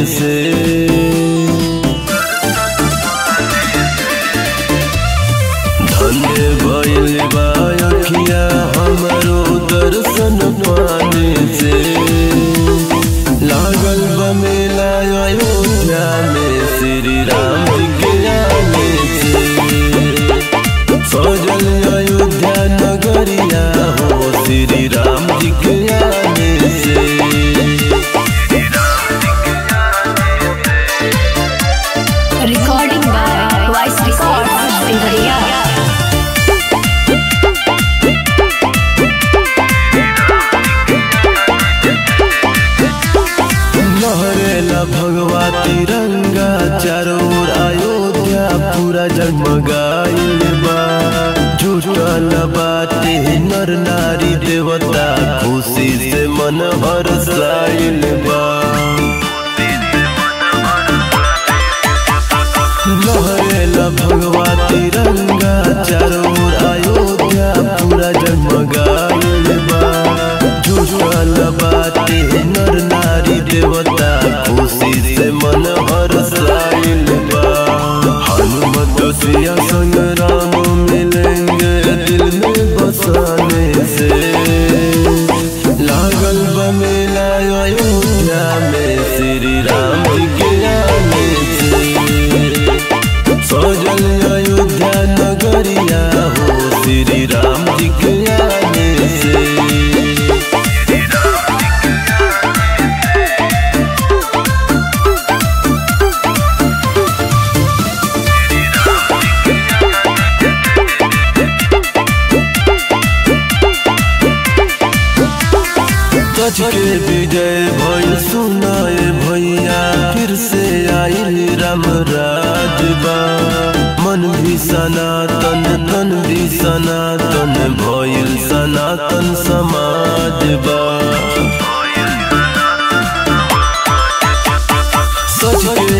से धन्य भइल बा अखिया हमरो दर्शन पाने से लागल बा मेला अयोध्या में श्री राम जी के आने से सजल अयोध्या नगरिया हो श्री राम जी के आने से Recording by Voice Records, Singharia. लहरेला भगवा तिरंगा चारों ओर अयोध्या पूरा जगमगाइल बा जुटल बाटे नर नारी देवता खुशी से मन हर्षाइल बा लहरेला भगवा तिरंगा चारों ओर अयोध्या पूरा जगमगाइल बा जुटल बाटे नर नारी देवता खुशी से मन हर्षाइल बा हनुमत सिया संग राम मिलेंगे दिल में बसाने से लागल बा मेला अयोध्या में श्री राम जी के आने से सजल अयोध्या नगरिया हो श्री राम जी के आने से सच के विजय भइल सुनाए भैया फिर से आइल राम राजबा मन भी सनातन तन भी सनातन भइल सनातन समाजबा सच के